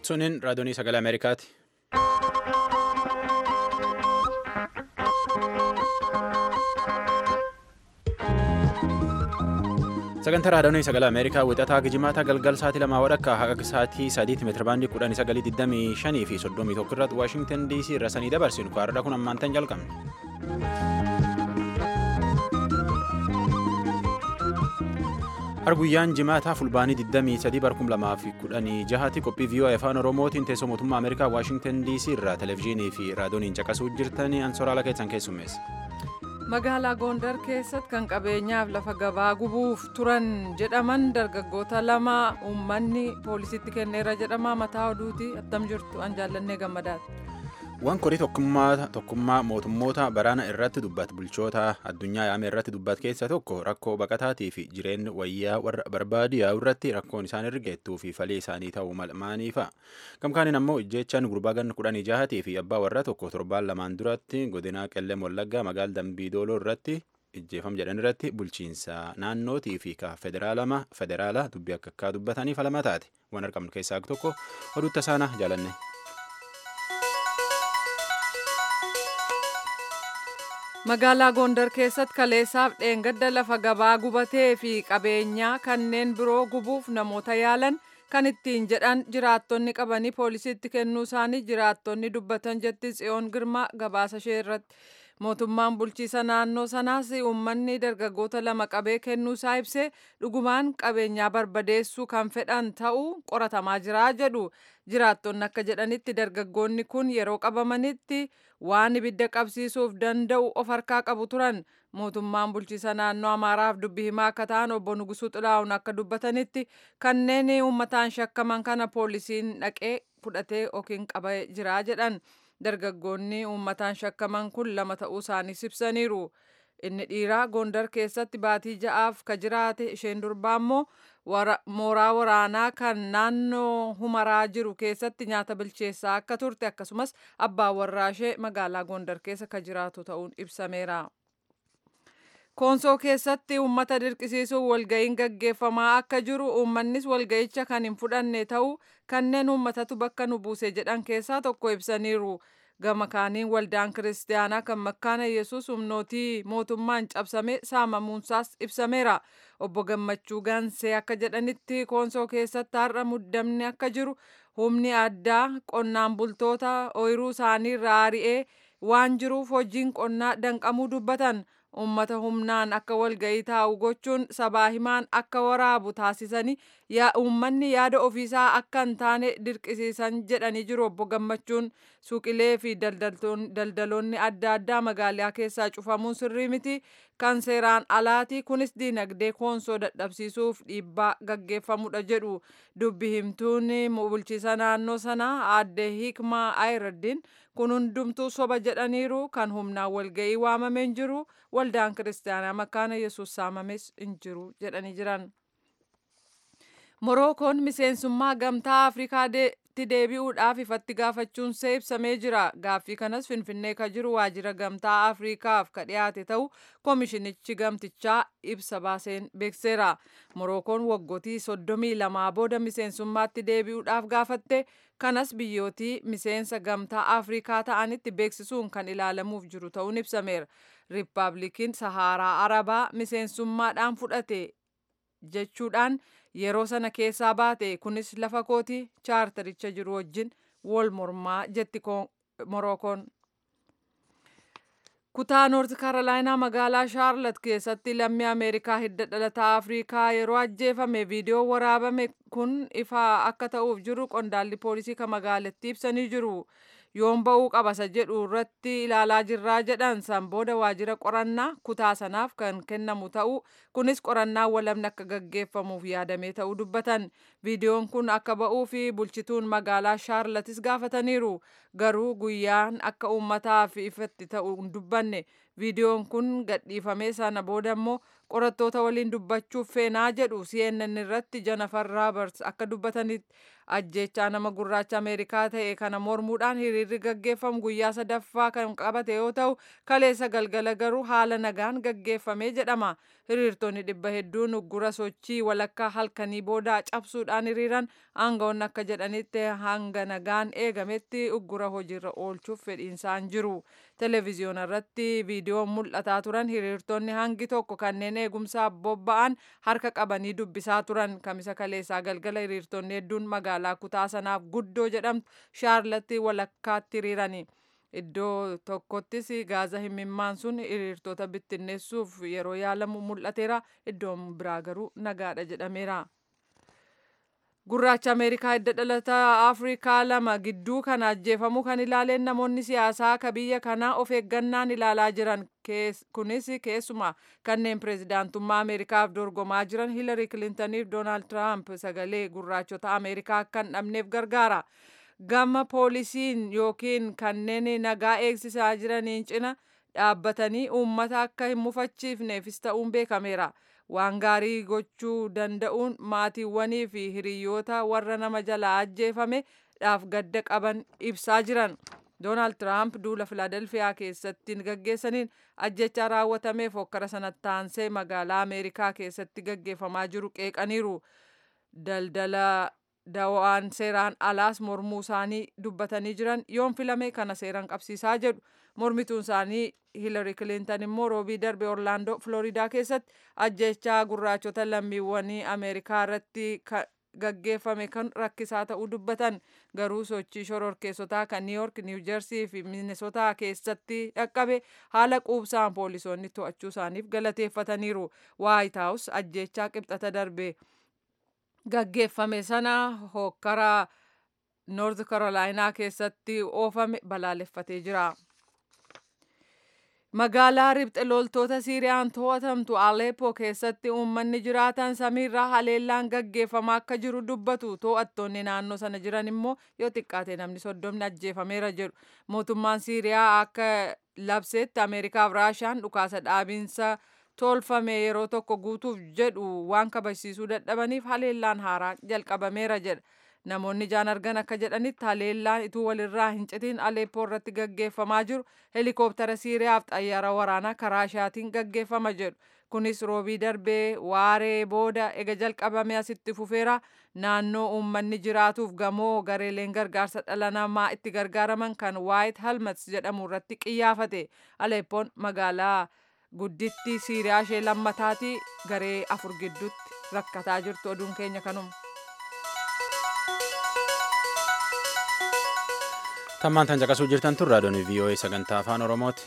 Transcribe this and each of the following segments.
Suniin raadiyoonii sagalee Ameerikaati. Sagantaa raadiyoonii sagalee Ameerikaa wixataa gijimaataa galgal sa'aatii lamaa wadhakka haga sa'aatii sadiitti meetirabaandii kudhanii sagalii digdamii shanii fi soddomii tokko irratti Waashingtan DC irra sanii dabarsinu kaarraa kun ammaantan jalqabne. Arguyyaan jimaataa fulbaanii 23 barkum lamaa fi kudhanii jahaatti qophii viiyoo afaan oromootiin teessoo mootummaa ameerikaa waashingtan dc irraa televezyiinii fi raadiyooniin caqasuu jirtanii ansoraala keessan keessummeessa. magaalaa goondar keessatti kan qabeenyaaf lafa gabaa gubuuf turan jedhaman dargaggoota lama uummanni poolisitti kenneera jedhama mataa oduuti attam jirtu an jaallannee gammadaati. Waan korii tokkummaa mootummoota baraana irratti dubbatu bulchoota addunyaa yaame irratti dubbatu keessaa tokko rakkoo baqataatii fi jireenya wayyaa warra barbaadiyaa irratti rakkoon isaan ergeettuu fi falii isaanii ta'uu maaliifa. Gamkaaniin ammoo ijjeechaan gurbaa ganna kudhanii jahatii fi abbaa warraa tokko torbaan lamaan duratti godina qellem wallaggaa magaala dambiidooloo irratti ijjeefam jedhan irratti bulchiinsa naannootii fi ka federaalaa dubbii akka akka dubbatanii falama taate waan argamnu keessaa tokko oduutta saana jaalanne. magaalaa gondar keessatti kaleessaaf dheengadda lafa gabaa gubatee fi qabeenyaa kanneen biroo gubuuf namoota yaalan kan ittiin jedhan jiraattonni qabanii poolisiitti kennuu isaanii jiraattonni dubbatan jetti tsiyoon girmaa gabaasa ishee irratti mootummaan bulchiisa naannoo sanaas uummanni dargaggoota lama qabee kennuu isaa ibsee dhugumaan qabeenyaa barbadeessuu kan fedhan ta'uu qoratamaa jira jedhu jiraattonni akka jedhanitti dargaggoonni kun yeroo qabamanitti waan ibidda qabsiisuuf danda'u of harkaa qabu turan mootummaan bulchiisa naannoo amaaraaf dubbii himaa akka ta'an obbo Nugusuu Xilaa'uun akka dubbatanitti kanneen uummataan shakkaman kana poolisiin dhaqee fudhatee yookiin qabee jira jedhan dargaggoonni uummataan shakkaman kun lama ta'uu isaanii ibsaniiru. Inni dhiiraa Gondar keessatti baatii ja'aaf ka jiraate isheen durbaa immoo mooraa waraanaa kan naannoo humaraa jiru keessatti nyaata bilcheessaa akka turte akkasumas abbaan warraa ishee magaalaa Gondar keessa ka jiraatu ta'uun ibsameera. Koonsoo keessatti uummata dirqisiisuun walga'iin gaggeeffamaa akka jiru uummannis walga'icha kan hin fudhanne ta'uu kanneen uummatatu bakka nu buuse jedhan keessaa tokko ibsaniiru. gama kaaniin waldaan kiristaanaa kan makkaana yesus humnootii mootummaan cabsame saamamuunsaas ibsameera obbo gammachuu gaansee akka jedhanitti koonsoo keessatti har'a muddamni akka jiru humni addaa qonnaan bultoota ooyiruu isaanii irraa ari'ee waan jiruuf hojiin qonnaa danqamuu dubbatan ummata humnaan akka walga'ii taa'u gochuun sabaa himaan akka waraabu taasisanii uummanni yaada ofiisaa akka hin taane dirqisiisan jedhanii jiru obbo gammachuun suuqilee fi daldaloonni adda addaa magaalaa keessaa cufamuun sirrii miti kan seeraan alaati kunis diinagdee koonsoo dadhabsiisuuf dhiibbaa gaggeeffamudha jedhu dubbi himtuun bulchiisa naannoo sanaa aadde hikmaa ayiradiin kun hundumtuu soba jedhaniiru kan humnaan walga'ii waamameen jiru waldaan kiristaanaa makkaana yesus saamames hin jiru jedhanii jiran. morookoon miseensummaa gamtaa afrikaatti deebi'uudhaaf ifatti gaafachuun see ibsamee jira gaaffii kanas finfinnee ka jiru waajjira gamtaa afrikaaf ka dhiyaate ta'u koomishinichi gamtichaa ibsa baaseen beekseera morookoon waggootii soddomii lamaa booda miseensummaatti deebi'uudhaaf gaafatte kanas biyyootii miseensa gamtaa afrikaa ta'anitti beeksisuun kan ilaalamuuf jiru ta'uun ibsameera riippaabilikiin sahaaraa arabaa miseensummaadhaan fudhate jechuudhaan yeroo sana keessaa baate kunis lafa kooti chaartaricha jiru wajjin wal mormaa jetti morookoon. kutaa noort kaarolaayinaa magaalaa shaarlat keessatti lammii ameerikaa hidda dhalataa afrikaa yeroo ajjeefame viidiyoo waraabame kun ifaa akka ta'uuf jiru qondaalli poolisii kan magaalattii ibsanii jiru. yoon ba'uu qabasa jedhu irratti ilaalaa jirraa jedhan san booda waajjira qorannaa kutaa sanaaf kan kennamu ta'uu kunis qorannaa walamni akka gaggeeffamuuf yaadamee ta'uu dubbatan viidiyoon kun akka ba'uu fi bulchituun magaalaa shaarlatis gaafataniiru garuu guyyaan akka uummataaf ifatti ta'u hin dubbanne viidiyoon kun gadhiifamee sana booda immoo qorattoota waliin dubbachuuf feenaa jedhu CNN irratti Jennifer Roberts akka dubbatanitti ajjechaa nama gurraacha Ameerikaa ta'e kana mormuudhaan hiriirri gaggeeffamu guyyaa sadaffaa kan qabate yoo ta'u kaleessa galgala garuu haala nagaan gaggeeffame jedhama. Hiriirtonni dhibba hedduun uggura sochii walakkaa halkanii boodaa cabsuudhaan hiriiran aangawoonni akka jedhanitti hanga nagaan eegametti uggura hojiirra oolchuuf fedhiinsaan jiru. Televiziyoona irratti viidiyoon mul'ataa turan hiriirtonni hangi tokko kanneen eegumsaaf bobba'an harka qabanii dubbisaa turan. Kamisa kaleessaa galgala hiriirtonni hedduun magaalaa kutaa sanaaf guddoo jedhamtu shaarlatti walakkaatti hiriirani. Iddoo tokkottis gaaza himimmaan sun hiriirtota bittinneessuuf yeroo yaalamu mul'ateera. Iddoon biraa garuu nagaadha jedhameera. Gurraacha Ameerikaa hidda dhalataa Afrikaa lama gidduu kana ajjeefamuu kan ilaaleen namoonni siyaasaa akka biyya kanaa of eeggannaan ilaalaa jiran kunis keessumaa kanneen pireezidaantummaa Ameerikaaf dorgomaa jiran Hiilari Kilintaniif Doonaald Tiraamp sagalee gurraachota Ameerikaa akka hin dhabneef gargaara. Gama poolisiin yookiin kanneen nagaa eegsisaa jiraniin cina dhaabbatanii uummata akka hin mufachiifneefis ta'uun beekameera. waan gaarii gochuu danda'uun maatiiwwanii fi hiriyoota warra nama jalaa ajjeefame dhaaf gadda qaban ibsaa jiran. Doonaald Tiraamp duula Filaadelfiyaa keessatti gaggeessaniin ajjechaa raawwatameef hokkara sanatti aansee magaalaa Ameerikaa keessatti gaggeeffamaa jiru qeeqaniiru. Daldala dawaan seeraan alaas mormuu isaanii dubbatanii jiran yoon filame kana seeraan qabsiisaa jedhu. Mormituun isaanii Hiilari Kilintan immoo roobii darbe Orlaandoo Filooridaa keessatti ajjechaa gurraachota lammiiwwanii Ameerikaa irratti gaggeeffame kan rakkisaa ta'uu dubbatan garuu sochii shororkeessotaa kan niiyork niiwujersii fi minisotaa keessatti dhaqqabe haala quubsaan poolisoonni to'achuu isaaniif galateeffataniiru waayit haawus ajjechaa qibxata darbe gaggeeffame sana hokkaraa noorth karolaayinaa keessatti oofame balaaleffatee jira. Magaalaa ribxe loltoota Siiriyaan to'atamtu Aleppo keessatti uummanni jiraatan samiirraa haleellaan gaggeeffamaa akka jiru dubbatu to'attoonni naannoo sana jiran immoo yoo xiqqaate namni soddomni ajjeefameera jedhu. Mootummaan Siiriyaa akka labseetti Ameerikaaf Raashaan dhukaasa dhaabiinsa tolfame yeroo tokko guutuuf jedhu waan kabajsiisuu dadhabaniif haleellaan haaraa jalqabameera jedha. Namoonni ijaan argan akka jedhanitti haleellaan ituu walirraa hin citiin Aleeppoo irratti gaggeeffamaa jiru helikooптara Siiriyaaf xayyaara waraanaa karaa ishaatiin gaggeeffama jedhu. Kunis roobii darbee waaree booda ega jalqabame asitti fufeera naannoo uummanni jiraatuuf gamoo gareeleen gargaarsa dhala namaa itti gargaaraman kan White Helmets jedhamu irratti qiyyaafate. Aleeppoon magaalaa guddittii Siiriyaa ishee lammataati garee afur gidduutti rakkataa jirtu oduun keenya kanuma. Tammaan tan caqasuu jirtan tun raadiyoon VOA sagantaa afaan Oromooti.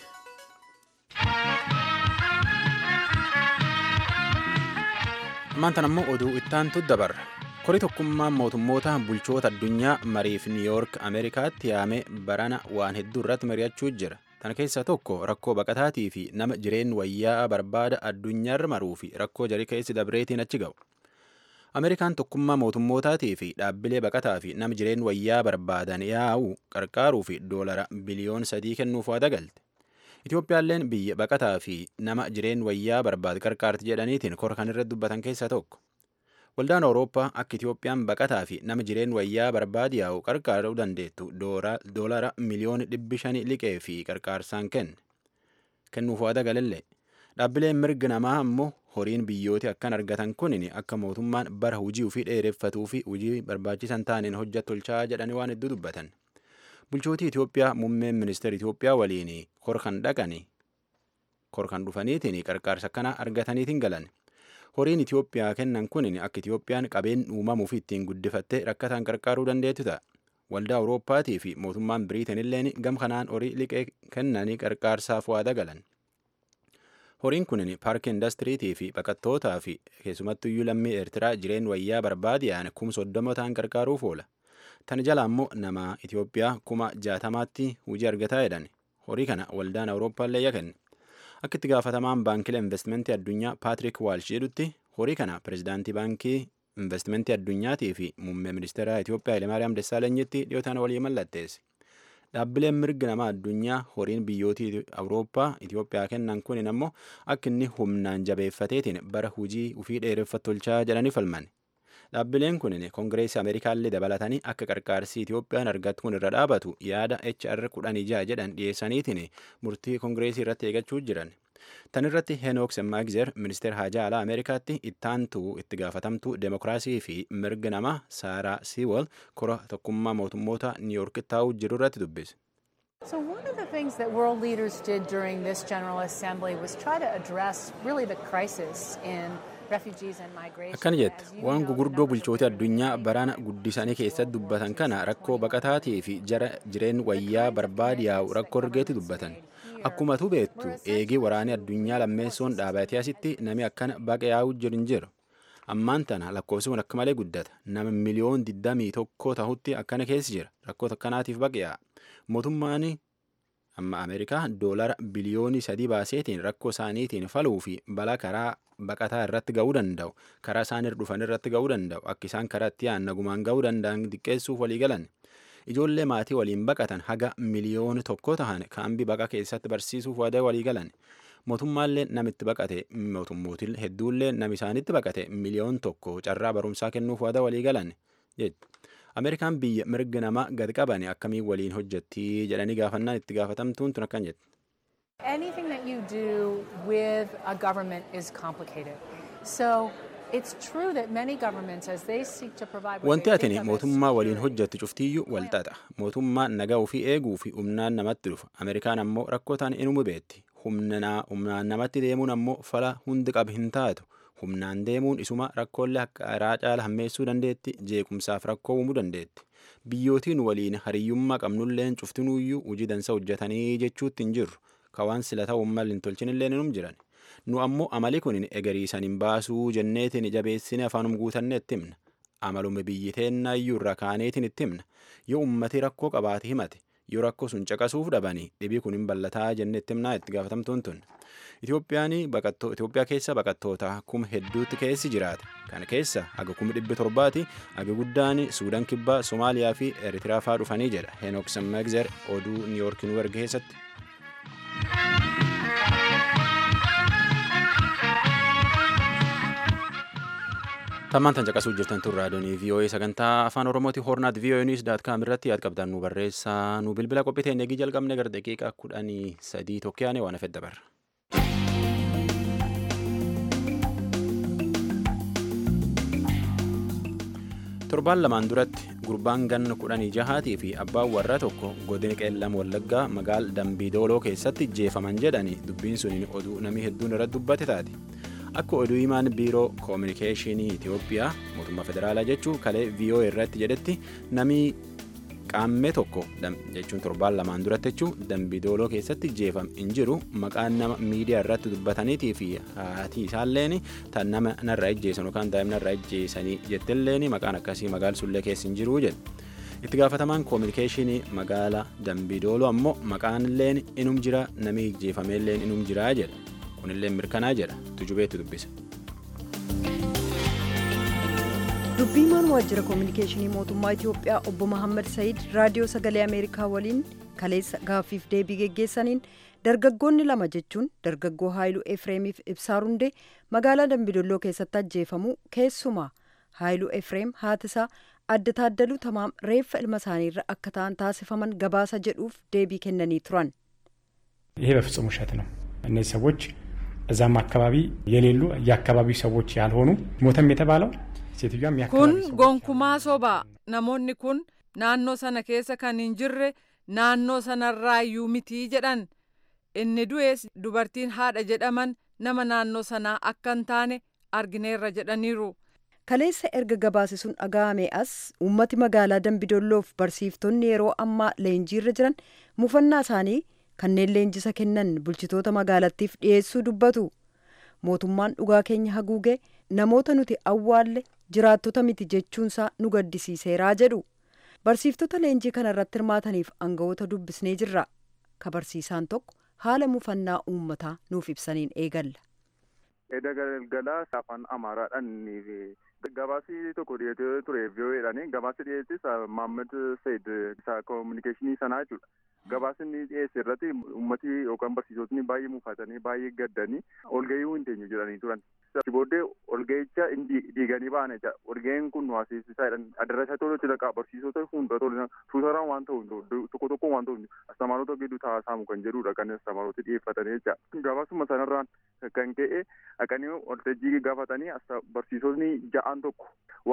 Ammaan tan ammoo oduu ittaantu dabarra. Kori tokkummaan mootummoota bulchoota addunyaa mariif Niiyoork Ameerikaatti yaame barana waan hedduu irratti mari'achuu jira. Tan keessaa tokko rakkoo baqataatii fi nama jireen wayyaa barbaada addunyaarra maruu fi rakkoo jarii keessi dabreetiin achi ga'u. Ameerikaan tokkummaa mootummootaatii fi dhaabbilee baqataa fi nama jireen wayyaa barbaadan yaa'u qarqaaruu fi doolara biliyoon sadii kennuuf waada galte. Itoophiyaalleen biyya baqataa fi nama jireen wayyaa barbaadu qarqaarti jedhaniitiin kora kan irratti dubbatan keessaa tokko. Waldaan Awurooppaa akka Itoophiyaan baqataa fi nama jireen wayyaa barbaadu yaa'u qarqaaruu dandeettu doolara miliyoona dhibbi shanii liqee fi qarqaarsaan kenne. Kennuuf waada galallee. Dhaabbileen mirga namaa ammoo horiin biyyooti akkan argatan kunin akka mootummaan bara hujii ofii dheereffatuu fi hujii barbaachisan taaneen hojjat tolchaa jedhanii waan hedduu dubbatan. Bulchootii Itoophiyaa muummeen ministeera Itoophiyaa waliin kor kan dhaqani kor kan dhufaniitiin qarqaarsa akkana argataniitiin galan. Horiin Itoophiyaa kennan kunin akka Itoophiyaan qabeen uumamuuf ittiin guddifattee rakkataan qarqaaruu dandeettu ta'a. Waldaa Awurooppaatii fi mootummaan Biriiteen illeen gam kanaan horii liqee kennanii qarqaarsaaf waada galan. Horiin kunin paarkii indastiriitii fi baqattootaa fi keessumattuyyuu lammii Eertiraa jireen wayyaa barbaadiyaan kuma soddoma ta'an qarqaaruuf oola. Tan jala ammoo nama Itoophiyaa kuma jaatamaatti hojii argataa jedhan. Horii kana waldaan Awurooppaallee yakenne. Akka itti gaafatamaan baankilee investimentii addunyaa Paatrik Waalsh jedhutti horii kana pirezidaantii baankii investimentii addunyaatii fi muummee ministeera Itoophiyaa Hayilemaariyaam Dessaalenyitti dhiyootaan walii mallatteesse. dhaabbileen mirga namaa addunyaa horiin biyyootii awurooppaa itiyoophiyaa kennan kunin ammoo akka inni humnaan jabeeffateetiin bara hujii ufii dheereffatu tolchaa jedhanii falman dhaabbileen kunin koongireesii ameerikaallee dabalatanii akka qarqaarsii itiyoophiyaan argattu kun irra dhaabatu yaada hr kudhan ijaa jedhan dhiyeessaniitiin murtii koongireesii irratti eegachuu jiran tan irratti henook semmaagzer ministeer haajaa alaa ameerikaatti ittaantuu itti gaafatamtuu deemokiraasii fi mirga namaa saaraa siiwol kora tokkummaa mootummoota niiyork taa'uu jiru irratti dubbise. So, one of the things that world leaders did during this General Assembly was try to address really the crisis in refugees and migration. akkana jette waan gugurdoo bulchoota addunyaa barana guddisanii keessatti dubbatan kana rakkoo baqataatii fi jara jireen wayyaa barbaadiyaa'u rakkoo ergeetti dubbatan akkuma tu beektu eegii waraanee addunyaa lammeessoon dhaabatee asitti nami akkana baqa yaa'u jiru hin jiru ammaan tana lakkoofsi kun akka malee guddata nama miliyoon digdamii tokko tahutti akkana keessa jira rakkoo akkanaatiif baqa yaa'a mootummaan amma ameerikaa doolara biliyoonii sadii baaseetiin rakkoo isaaniitiin faluu fi balaa karaa baqataa irratti ga'uu danda'u karaa isaan irra dhufan irratti ga'uu danda'u akka isaan karaa itti aannagumaan ga'uu danda'an xiqqeessuuf walii galan ijoollee maatii waliin baqatan haga miliyoona tokko tahan kaambii baqa keessatti barsiisuuf waada walii galan mootummaallee namitti baqate mootummootiin hedduullee nam isaanitti baqate miliyoon tokko carraa barumsaa kennuuf waada walii galan jechuudha. ameerikaan biyya mirga namaa gad qabane akkamiin waliin hojjettii jedhanii gaafannaan itti gaafatamtuun tun akkan jette. Anything that you do with a government is complicated. So, it's true that many governments, as they seek to provide what Wanti they atini think of as mootummaa waliin security, hojjettu cuftiyyuu wal xaxa. Mootummaan nagaa ofii eeguu fi humnaan namatti dhufa. Ameerikaan ammoo rakkoo ta'an inuma beetti. Humnaa- Humnaan namatti deemuun ammoo fala hundi qab hin taatu. Humnaan deemuun isuma rakkoolee akka karaa caala hammeessuu dandeetti. Jeequmsaaf rakkoo uumuu dandeetti. Biyyootiin waliin hariyyummaa qabnulleen cuftinuuyyuu hojii dansa hojjetanii jechuutti hin jirru. Ka waan sila ta'uun mal hin tolchinillee inum jiran. Nu ammoo amali kun egariisan hin baasuu jenneetiin jabeessine afaanum guutanne itti himna. Amaluma biyyi teennaayyuu irra kaaneetiin itti himna. Yoo ummati rakkoo qabaate himate. Yoo rakkoo sun caqasuuf dhabanii dhibii kun hin ballataa jenne itti himnaa itti gaafatamtuun tun. Itoophiyaan baqattoo Itoophiyaa keessa baqattoota kuma hedduutti keessi jiraata. Kana keessa haga kuma dhibbi torbaati haga guddaan Suudaan kibbaa, Somaaliyaa fi Eritiriyaa fa'aa dhufanii jedha. Henook Semmeegzer oduu Niiyork nu erge keessatti. Tammaan tan caqasuu jirtan tun raadiyoonii VOA sagantaa afaan Oromooti hornaat VOA News daat kaam irratti yaad qabdan nu barreessaa nu bilbila qophii ta'e eegii jalqabne gara daqiiqaa kudhanii sadii tokkoyaane waan hafe dabarra. Torbaan lamaan duratti gurbaan ganna kudhanii jahaatii fi abbaan warraa tokko godina qeellam wallaggaa magaal dambiidooloo keessatti jeefaman jedhanii dubbiin suniin oduu namni hedduun irratti dubbate taate. Akka oduu himaan biiroo koominikeeshinii Itoophiyaa mootummaa federaalaa jechuun kalee VOA irratti jedhetti namni qaammee tokko jechuun torbaan lamaan duratti jechuun dambiidooloo keessatti jeefam hin jiru maqaan nama miidiyaa irratti dubbataniitii fi haati isaalleen tan nama narraa ijjeessan yookaan daa'imna narraa ijjeessanii jettilleen maqaan akkasii magaalaa sullee keessa hin jiru jedhe. itti gaafatamaan koominikeeshinii magaalaa dambiidooloo ammoo maqaan illeen inum jira namni ijjeefameelleen inum jiraa jedha. kunillee mirkanaa jedha tujubeetti dubbisa. dubbiimaan waajjira koominikeeshinii mootummaa itiyoophiyaa obbo Mahammad Said raadiyoo sagalee ameerikaa waliin kaleessa gaaffiif deebii geggeessaniin dargaggoonni lama jechuun dargaggoo haayiluu efreemiif ibsaa rundee magaalaa dambidolloo keessatti ajjeefamuu keessumaa haayiluu efreem haatisaa adda taaddaluu tamaam reeffa ilma isaaniirra akka ta'an taasifaman gabaasa jedhuuf deebii kennanii turan. ይሄ በፍጹም ውሸት ነው። እነዚህ ሰዎች እዛም አካባቢ የሌሉ የአካባቢው ሰዎች ያልሆኑ ሞተም የተባለው ሴትዮዋም kun የአካባቢ ሰዎች gonkumaa sobaa namoonni kun naannoo sana keessa kan hin jirre naannoo sanarraayyuu mitii jedhan inni du'es dubartiin haadha jedhaman nama naannoo sanaa akka hin taane argineerra jedhaniiru. kaleessa erga gabaasi sun dhaga'ame as uummati magaalaa dambidolloof barsiiftonni yeroo ammaa leenjiirra jiran mufannaa isaanii kanneen leenjisa kennan bulchitoota magaalattiif dhiyeessuu dubbatu mootummaan dhugaa keenya haguuge namoota nuti awwaalle jiraattota miti jechuunsaa nu gaddisiiseeraa jedhu barsiiftota leenjii kana irratti hirmaataniif aangawoota dubbisnee jirra ka barsiisaan tokko haala mufannaa uummataa nuuf ibsaniin eegalla. Edda galgalaa afaan Amaaraadhaan Gabaasii tokko dhiyeessee ture VOA'dhaan gabaasii dhiyeessis Maammed Seed isa koominikeeshinii sanaa jechuudha. Gabaasni dhiyeesse irratti uummati yookaan barsiisotni baay'ee mufatanii baay'ee gaddanii olgahii hin teenyu jedhanii turan. Achi booddee olgahicha diiganii ba'an jecha olgahiin kun waasisaadhaan adarrasa tolutti dhaqaa barsiisota hunda tolu tuutaraan waan ta'u tokko tokko waan ta'u astamaarota gidduu taasisamu kan jedhudha kan astamaarota dhiyeeffatanii jecha. Gabaasuma sanarraan kan ka'e dhaqanii waltajjii gaafatanii barsiisotni ja'aan tokko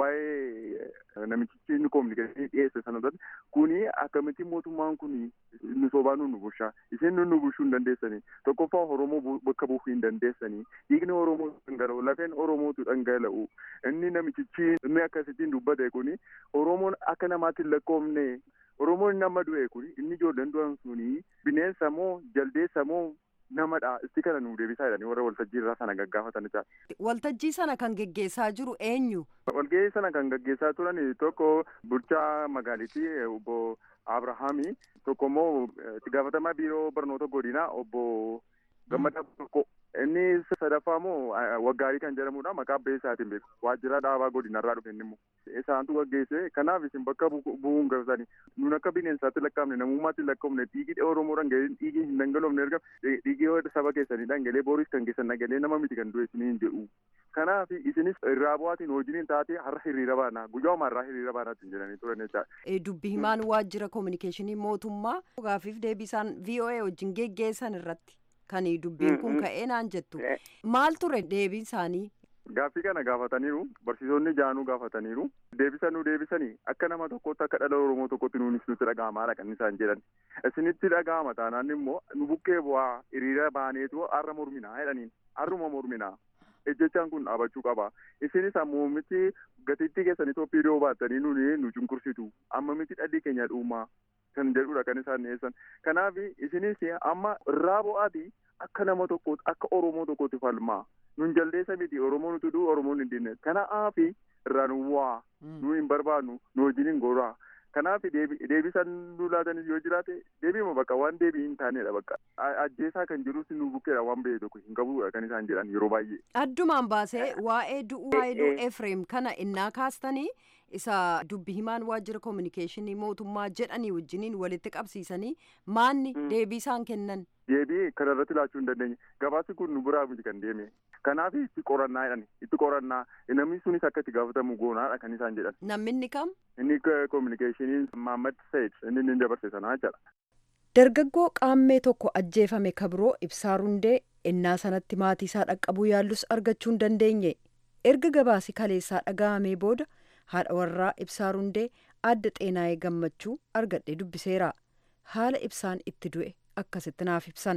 waa'ee namichichi inni koominikeeshinii dhiyeesse sanarratti kuni akkamitti mootummaan kuni nu sobaa nu bushaa isin nu bushuu hin dandeessanii tokkoffaa oromoo bakka buufuu hin dandeessanii dhiigni oromoo dhangala'u lafeen oromootu dhangala'u inni namichichi inni akkasittiin dubbate kuni oromoon akka namaatti hin lakkoofne oromoon nama du'e kuni inni ijoolleen du'an suni bineensa moo jaldeessa moo namadha isti kana nu deebisaa jedhanii warra waltajjii irraa sana gaggaafatan jecha. Waltajjii sana kan geggeessaa jiru eenyu? Walgahii sana kan gaggeessaa turan tokko bulchaa magaalitii obbo Abrahaami tokko immoo itti gaafatamaa biiroo barnoota godinaa obbo Gammadaa tokko inni sadaffaa immoo waggaarii kan jedhamudha maqaa abbee isaatiin beeku waajjira dhaabaa godinarraa dhufe inni immoo isaantu gaggeesse kanaaf isin bakka bu'uun gabatanii nun akka bineensaatti lakkaa'amne namummaatti lakkaa'amne dhiigii oromoo dhangalee dhiigii hin dhangalofne erga dhiigii saba keessanii dhangalee booris kan keessan dhangalee nama miti kan du'e isiniin jedhu kanaaf isinis irraa bu'aatiin hojiin taate har'a hiriira baana guyyaa har'aa hiriira baanaatti jedhanii turan jecha. Dubbi himaan waajjira koominikeeshinii mootummaa gaafiif deebisaan VOA wajjin geggeessan irratti kan dubbiin kun ka'ee naan jettu maal ture deebiin isaanii. Gaaffii kana gaafataniiru barsiisonni jaanuu gaafataniiru deebisanuu deebisanii akka nama tokkotti akka dhala oromoo tokkotti nuunis nutti dhaga'amaadha kan isaan jedhan isinitti dhaga'ama taanaan immoo nu bukkee bu'aa hiriira baaneetu har'a morminaa jedhaniin har'uma morminaa ejjechaan kun dhaabachuu qaba isinis ammoo miti gatiittii keessan Itoophiyaa baattanii nuni nu cunqursitu amma miti dhalli keenya dhuumaa kan jedhudha kan isaan dhiyeessan kanaaf isinis amma irraa bu'aati akka nama tokkooti akka oromoo tokkotti falmaa nun jaldeessa miti oromoo nuti duu oromoon hin dinne kanaaf irraa nu bu'aa nu hin barbaannu nu wajjin hin goraa kanaaf deebisan nu laatanis yoo jiraate deebiima bakka waan deebii hin taanedha bakka ajjeesaa kan jirus nu bukkeedha waan ba'e tokko hin qabudha kan isaan jedhan yeroo baay'ee. Addumaan baasee waa'ee du'uu Haayiluu Efreem kana innaa kaastanii isa dubbi himaan waajjira koominikeeshinii mootummaa jedhanii wajjiniin walitti qabsiisanii maanni deebii isaan kennan. Deebii kana irratti laachuu hin dandeenye gabaasi kun nu biraa miti kan deeme kanaaf itti qorannaa jedhan itti qorannaa namni sunis akka itti gaafatamu goonaadha kan isaan jedhan. Namni kam? Inni koominikeeshinii Maammed Said inni inni dabarse sanaa jedha. Dargaggoo qaammee tokko ajjeefame kabiroo ibsaa rundee innaa sanatti maatii isaa dhaqqabuu yaallus argachuu hin dandeenye erga gabaasi kaleessaa dhaga'amee booda haadha warraa ibsaa rundee adda xeenaa'ee gammachuu argadhee dubbiseera haala ibsaan itti du'e akkasitti naaf ibsan.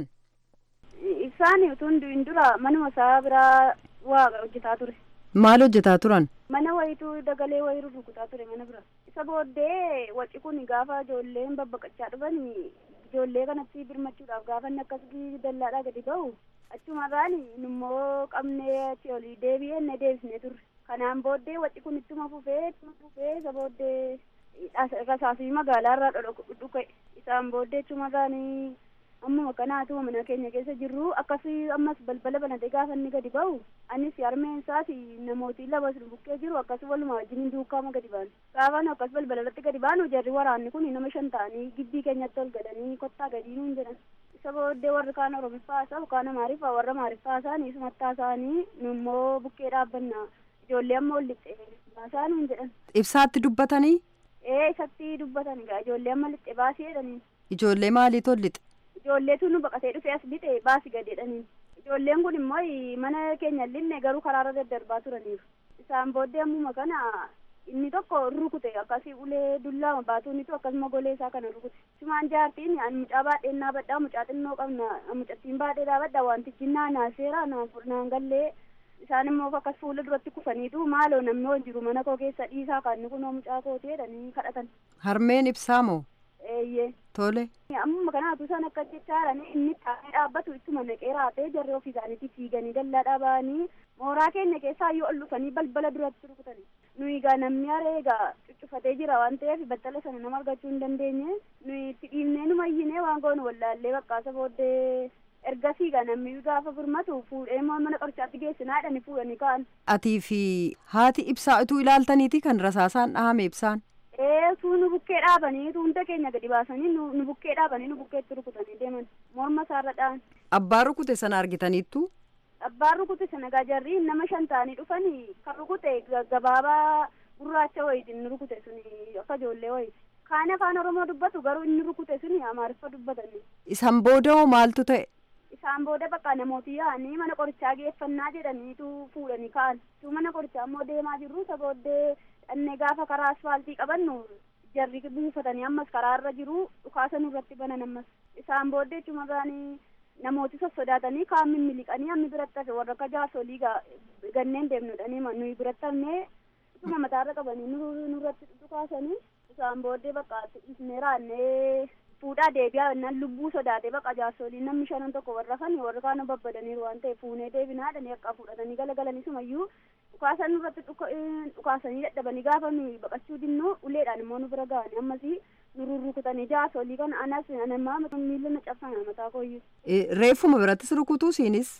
Ibsaan utuu hin dura manuma isaa biraa waa hojjetaa ture. Maal hojjetaa turan? Mana wayituu dagalee wayii rukutaa ture mana bira. Isa booddee waci kun gaafa ijoolleen babbaqachaa dhufan ijoollee kanatti birmachuudhaaf gaafa inni akkasii dallaadhaa gadi ba'u achumarraan immoo qabnee achi olii deebi'ee inni deebisnee turre. Kanaan booddee waci kun ittuma fufee ittuma fufee isa booddee rasaasii magaalaarraa dhufe isaan booddee achumarraanii ammuma kanaatu mana keenya keessa jirru akkasii ammas balbala banatee gaafa inni gadi ba'u anis harmeen isaas namooti lama sun bukkee jiru akkasii waluma wajjin duukaama gadi baanu gaafa nu akkas balbala irratti gadi baanu jarri waraanni kun nama shan ta'anii gibbii keenyatti ol gadanii kottaa gadii nuun jedhan isa booddee warri kaan oromiffaa isaa kaan amaariffaa warra amaariffaa isaanii sumattaa isaanii nu immoo bukkee dhaabbanna ijoollee amma ol lixxee baasaa nuun jedhan. Ibsaatti dubbatanii? Ee isatti dubbatan egaa ijoollee amma lixxee baasii jedhanii. Ijoollee maaliitu ol lixe? ijoolleetu nu baqatee dhufe as lixe baasi gadeedhaniin ijoolleen kun immoo mana keenya linne garuu karaarra daddarbaa turaniiru isaan booddee ammuma kana inni tokko rukute akkasii ulee dullaa baatuunitu akkasuma golee isaa kana rukute sumaan jaartiin an mucaa baadhee naa badhaa mucaa xinnoo qabna mucattiin baadhee dhaabadha wantichi naa naaseera naan gallee isaan immoo akkas fuula duratti kufaniitu maaloo namni hojii jiru mana koo keessa dhiisaa kan kunoo mucaa kootee jedhanii kadhatan. Harmeen ibsaa moo? Eeyyee. Tole. Amma kanaatu isaan akka jechaadhaan inni taa'ee dhaabbatu ittuma naqee raatee jarri ofii isaaniitti fiiganii dallaa dhaabanii mooraa keenya keessaa yoo ol dhufanii balbala duratti rukutanii. Nuyi egaa namni haree egaa cuccufatee jira waan ta'eef battala sana nama argachuu hin dandeenye nuyi itti dhiibnee nu mayyinee waan goonu wallaallee baqqaasa booddee ergasii ga namni gaafa birmatu fuudhee mana qorichaatti geessinaa jedhanii fuudhanii ka'an. Atii fi haati ibsaa utuu ilaaltaniiti kan rasaasaan dhahame ibsaan. Ee tuu nu bukkee dhaabanii tuunta keenya gadi baasanii nu bukkee dhaabanii nu bukkeetti rukutanii deeman morma isaarra dha'an. Abbaan rukute sana argitaniittu. Abbaan rukute sana gajarri nama shan ta'anii dhufanii kan rukute gabaabaa gurraacha wayitiin nu rukute suni akka ijoollee wayiti. Kaan afaan Oromoo dubbatu garuu inni rukute suni Amaariffa dubbatanii. Isaan booda hoo maaltu ta'e? Isaan booda bakka namooti yaa'anii mana qorichaa geeffannaa jedhaniitu fuudhanii ka'an. Tu mana qorichaa immoo deemaa jirru isa booddee dhannee gaafa karaa asfaaltii qabannu jarri buufatanii ammas karaarra jiru dhukaasa nurratti banan ammas. Isaan booddee cumarraanii namooti sossodaatanii kaan mimmiliqanii hammi biratti hafe warra akka jaasolii ganneen deemnudhanii nuyi biratti hafnee ituma mataarra qabanii nurratti dhukaasanii isaan booddee bakka ifnee raannee fuudhaa deebi'aa jennaan lubbuu sodaatee bakka jaasolii namni shanan tokko warra kan warra kaan babbadaniiru waan ta'eef fuunee deebinaa dhanii akka fudhatanii galagalanii sumayyuu dhukaasan nurratti dhukaasanii dadhabanii gaafa nuyi baqachuu dinnu uleedhaan immoo nu bira ga'anii ammasii nu rurrukutanii jaasolii kana anas anamaa miila na cabsana mataa kooyyuu. Reeffuma birattis rukutuu siinis.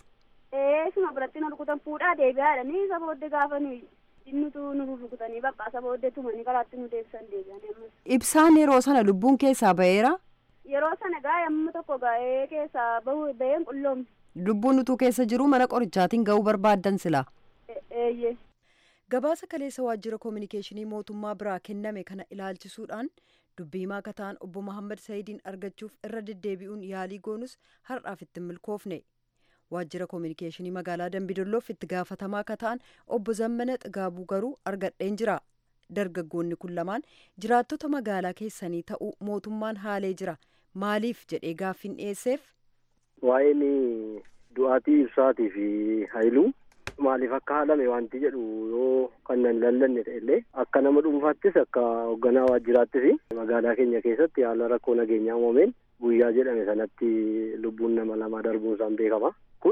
Ee suma biratti na rukutan fuudhaa deebi'aa jedhanii isa booddee gaafa nuyi dinnutu nu rurrukutanii bakka isa booddee tumanii karaatti nu deebisan deebi'anii ammas. Ibsaan yeroo sana lubbuun keessaa ba'eera. Yeroo sana gaa yemmuu tokko gaa'ee keessaa bahu baheen qulloomne. Lubbuun utuu keessa jiru mana qorichaatiin ga'uu barbaaddan sila. Eeyyee. Gabaasa kaleessa waajjira koominikeeshinii mootummaa biraa kenname kana ilaalchisuudhaan dubbii himaa akka ta'an obbo Mahammad Sa'idiin argachuuf irra deddeebi'uun yaalii goonus har'aaf itti milkoofne. Waajjira koominikeeshinii magaalaa Dambidolloof itti gaafatamaa akka ta'an obbo Zammana Xigaabuu garuu argadheen jira. Dargaggoonni kun lamaan jiraattota magaalaa keessanii ta'uu mootummaan haalee jira. Maaliif jedhee gaaffiin dhiyeesseef? Waa'een du'aatii ibsaatii fi hayluu maaliif akka haalame wanti jedhu yoo kan nan lallanne ta'ellee akka nama dhuunfaattis akka hoogganaa waajjiraattis magaalaa keenya keessatti haala rakkoo nageenyaa uumameen guyyaa jedhame sanatti lubbuun nama lamaa darbuun isaan beekama. Kun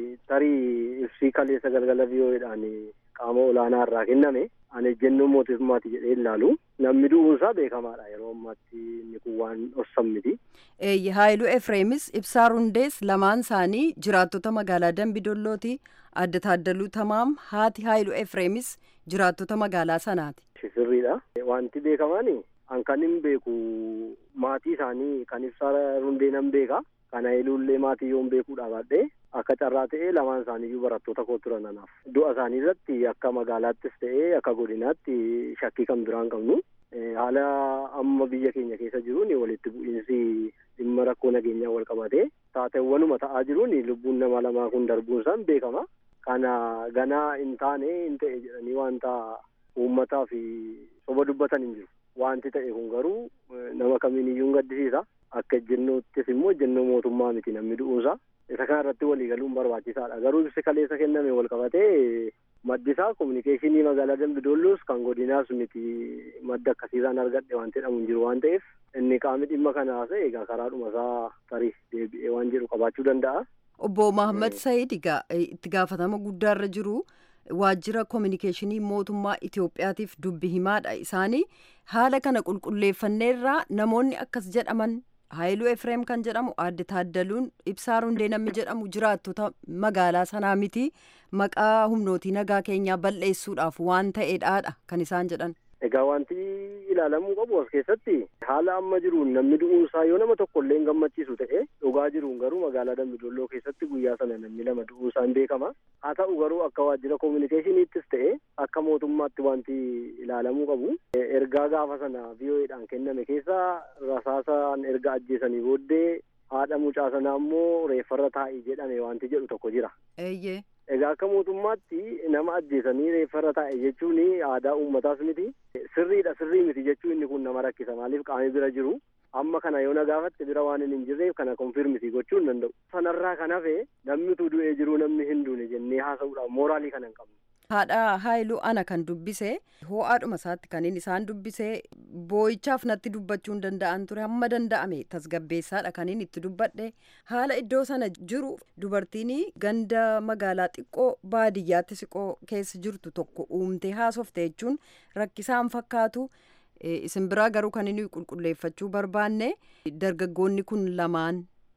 tarii ibsii kaleessa galgala biyyoodhaan qaama olaanaa irraa kenname ani ejjennoo mootummaati jedhee ilaalu namni du'uunsaa beekamaadha yeroo ammaatti inni kun waan dhorsan miti. Haayiluu Efreemis Ibsaa Rundees lamaan isaanii jiraattota magaalaa Dambidollootii adda taaddaluu tamaam haati Haayiluu Efreemis jiraattota magaalaa sanaati. Sirriidha. Wanti beekamaan an kan hin beeku maatii isaanii kan Ibsaa Rundee nan beeka. Kan Haayiluullee maatii yoon beekuudha baadhee akka carraa ta'ee lamaan isaaniiyyuu barattoota koo turan anaaf. Du'a isaanii irratti akka magaalaattis ta'ee akka godinaatti shakkii kan biraan qabnu. Haala amma biyya keenya keessa jiruun walitti bu'iinsi dhimma rakkoo nageenyaa wal qabatee taateewwanuma ta'aa jiruun lubbuun nama lamaa kun darbuun isaan beekama. Kana ganaa hin taane hin ta'e jedhanii wanta uummataa fi soba dubbatan hin jiru. Wanti ta'e kun garuu nama kamiiniyyuu hin gaddisiisa. Akka ejjennoottis immoo ejjennoo mootummaa miti namni du'uunsa. Isa kana irratti walii galuun barbaachisaadha. Garuu ibsi kaleessa kenname wal qabatee maddisaa kominikeeshinii magaalaa Dambidoolloos kan godinaas miti madda akkasiirraan argadhe waan jedhamu hin jiru waan ta'eef inni qaamni dhimma kana haasa'e egaa karaadhuma isaa tarii deebi'ee waan jedhu qabaachuu danda'a. Obbo Mahammad Sa'iid itti gaafatama guddaarra jiru. waajjira koominikeeshinii mootummaa Itoophiyaatiif dubbi himaadha isaanii haala kana qulqulleeffanneerraa namoonni akkas jedhaman Haayiluu Efreem kan jedhamu aadde Taaddaluun Ibsaa Rundee namni jedhamu jiraattota magaalaa sanaa miti maqaa humnootii nagaa keenyaa balleessuudhaaf waan ta'eedhaadha kan isaan jedhan. Egaa wanti ilaalamuu qabu as keessatti haala amma jiruun namni du'uunsaa yoo nama tokko illee hin gammachiisu ta'e dhugaa jiruun garuu magaalaa Dambidolloo keessatti guyyaa sana namni lama du'uunsaa hin beekama. Haa ta'u garuu akka waajjira koominikeeshiniittis ta'e akka mootummaatti wanti ilaalamuu qabu ergaa gaafa sana VOAdhaan kenname keessa rasaasaan erga ajjeesanii booddee haadha mucaa sanaa immoo reeffarra taa'ii jedhame wanti jedhu tokko jira. Eeyyee. Egaa akka mootummaatti nama ajjeesanii reeffarra taa'e jechuun aadaa uummataas miti. Sirriidha sirrii miti jechuun inni kun nama rakkisa maaliif qaamni bira jiru. Amma kana yoo na gaafatte bira waan hin jirreef kana konfirmiti gochuu hin danda'u. Sanarraa kan hafe namni utuu du'ee jiru namni hin duune jennee haasa'uudhaaf mooraalii kana hin qabnu. Haadha Haayiluu ana kan dubbise ho'aadhuma isaatti kan inni isaan dubbise boo'ichaaf natti dubbachuu hin danda'an ture hamma danda'ame tasgabbeessaadha kan inni itti dubbadhe haala iddoo sana jiru dubartiin ganda magaalaa xiqqoo baadiyyaatti siqoo keessa jirtu tokko uumtee haasofte jechuun rakkisaan fakkaatu isin biraa garuu kan inni qulqulleeffachuu barbaanne dargaggoonni kun lamaan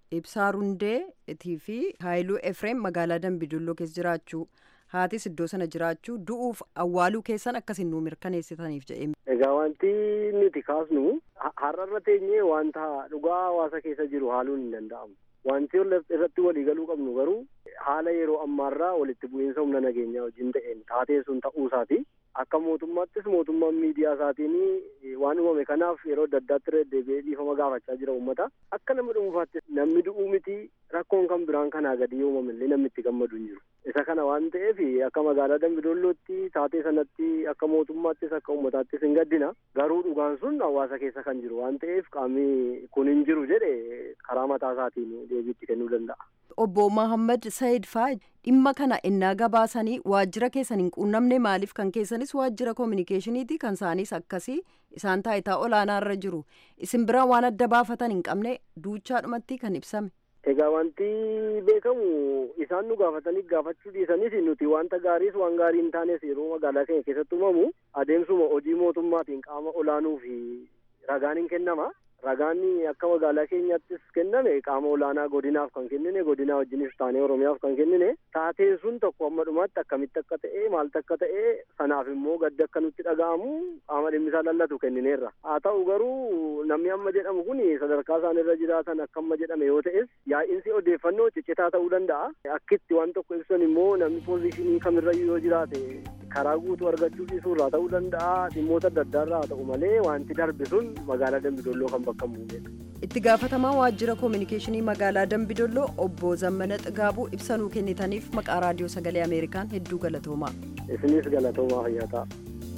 ibsaa rundeetii fi haayiluu efreem magaalaa dambidolloo keessa jiraachuu haatis iddoo sana jiraachuu du'uuf awwaaluu keessan akkasin nuu mirkaneessitaniif jedhee. Egaa wanti nuti kaasnu har'arra teenyee wanta dhugaa hawaasa keessa jiru haaluun hin danda'amu. Wanti irratti waliigaluu qabnu garuu haala yeroo ammaarraa walitti bu'iinsa humna nageenyaa wajjin ta'een taatee sun ta'uu isaati. Akka mootummaattis mootummaan miidiyaa isaatiin waan uumame kanaaf yeroo adda addaatti deddeebi'ee dhiifama gaafachaa jira uummata. Akka nama dhuunfaattis namni du'uu miti rakkoon kan biraan kanaa gadi yoo uumame illee namni itti gammadu hin jiru. Isa kana waan ta'eef akka magaalaa Dambidollootti taatee sanatti akka mootummaattis akka uummataattis hin gaddina. Garuu dhugaan sun hawaasa keessa kan jiru waan ta'eef qaamni kun hin jiru jedhe karaa mataa isaatiin deebiitti kennuu danda'a. Obbo Mahammad Said faa dhimma kana innaa gabaasanii waajjira keessan hin quunnamne maaliif kan keessanis waajjira koominikeeshiniiti kan isaanis akkasii isaan taayitaa olaanaa irra jiru isin bira waan adda baafatan hin qabne duuchaadhumatti kan ibsame. Egaa wanti beekamu isaan nu gaafatanii gaafachuu dhiisanis nuti wanta gaariis waan gaarii hin taanes yeroo magaalaa keenya keessatti uumamu adeemsuma hojii mootummaatiin qaama olaanuu fi ragaan hin kennama. Ragaan akka magaalaa keenyattis kenname qaama olaanaa godinaaf kan kennine godinaa wajjinis taanee oromiyaaf kan kennine taateen sun tokko amma dhumaatti akkamitti akka ta'e maaltu akka ta'e sanaaf immoo gaddi akka nutti dhaga'amu qaama dhimmisaa lallatu kennineerra haa ta'u garuu namni amma jedhamu kun sadarkaa isaan irra jiraatan akka amma jedhame yoo ta'es yaa'insi odeeffannoo ciccitaa ta'uu danda'a akkitti waan tokko ibsan immoo namni poozishinii kamirrayyuu yoo jiraate karaa guutuu argachuu dhiisuu irraa ta'uu danda'a dhimmoota adda addaa irraa haa ta'u malee wanti darbe sun magaalaa dambidolloo kan bakka bu'edha. itti gaafatamaa waajjira koominikeeshinii magaalaa dambidolloo obbo zammana xigaabuu ibsa nuu kennitaniif maqaa raadiyoo sagalee ameerikaan hedduu galatoomaa. isinis galatoomaa fayyaa ta'a.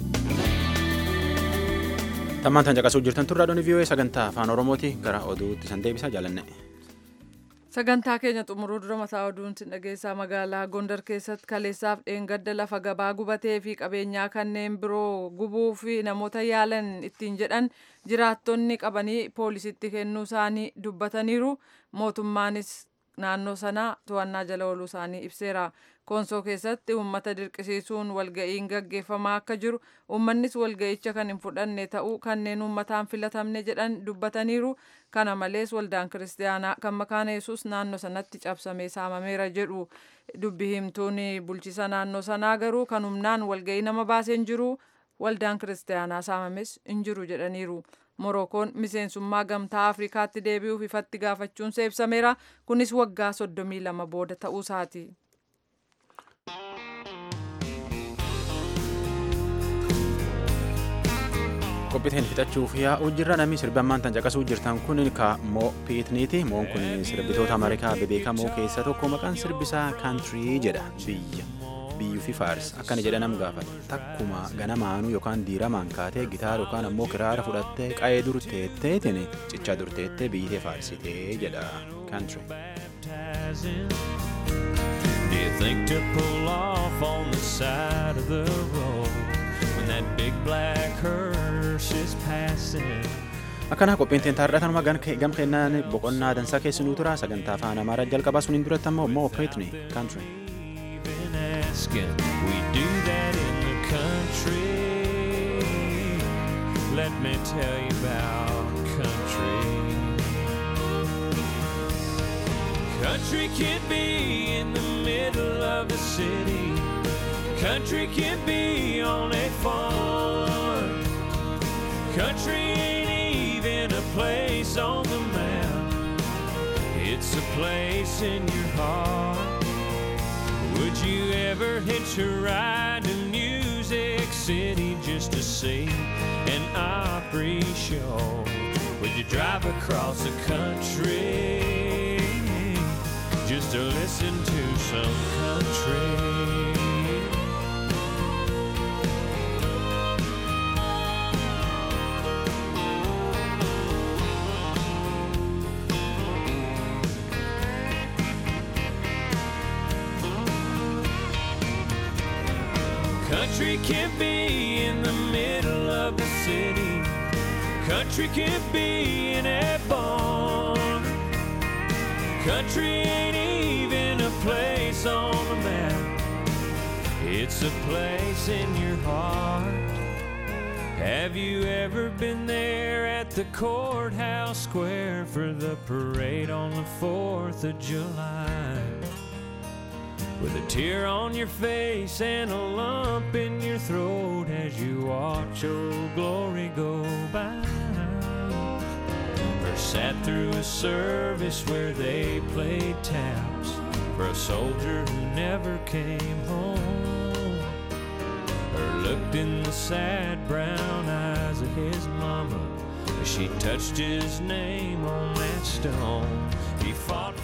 tammaan tan caqasuu jirtan turraa doonii vii'oo'ee sagantaa afaan oromooti gara oduutti san deebisaa jaalanne. sagantaa keenya xumuruu dura mataa oduun sin dhageessaa magaalaa gondar keessatti kaleessaaf dheengadda lafa gabaa gubatee fi qabeenyaa kanneen biroo gubuu fi namoota yaalan ittiin jedhan jiraattonni qabanii poolisitti kennuu isaanii dubbataniiru mootummaanis naannoo sanaa to'annaa jala ooluu isaanii ibseera koonsoo keessatti uummata dirqisiisuun walga'iin gaggeeffamaa akka jiru uummannis walga'icha kan hin fudhanne ta'uu kanneen uummataan filatamne jedhan dubbataniiru kana malees waldaan kiristaanaa kan makaana yesus naannoo sanatti cabsamee saamameera jedhu dubbi himtuun bulchisa naannoo sanaa garuu kan humnaan walga'ii nama baaseen jiru waldaan kiristaanaa saamames hin jiru jedhaniiru. Morookoon miseensummaa gamtaa Afrikaatti deebi'uuf ifatti gaafachuun ibsameera. Kunis waggaa soddomii lama booda ta'uu isaati. qophiiteen fixachuuf yaa'uu jirra namni sirbammaan tan caqasuu jirtan kun ka moo piitniiti moon kun sirbitoota ameerikaa bebeekamoo keessa tokko maqaan sirbisaa kaantirii jedha biyya biyyuu fi faars akkana jedha nam gaafata takkuma ganamaanuu yookaan diiramaan kaatee gitaara yookaan ammoo kiraara fudhattee qa'ee dur teetteetiin cichaa dur teettee biyyitee faarsitee jedha kaantirii. Do you think to pull off on the side of the road when that big black hearse is passing? Akkana qophiin teen taarratanuma gam kennaan boqonnaa dansaa keessinuu tura sagantaa afaan amaaraa jalqabaa suniin duratti ammoo moo piitni kaantirii. Been asking, we do that in the country. Let me tell you about country. Country can be in the middle of the city. Country can be on a farm. Country ain't even a place on the map. It's a place in your heart. Would you ever hitch a ride to Music City just to see an Opry show? Would you drive across the country just to listen to some country? Country can be in the middle of the city. Country can be in a barn. Country ain't even a place on the map. It's a place in your heart. Have you ever been there at the courthouse square for the parade on the 4th of July? With a tear on your face and a lump in your throat as you watch old glory go by. Or sat through a service where they played taps for a soldier who never came home. Or looked in the sad brown eyes of his mama as she touched his name on that stone. He fought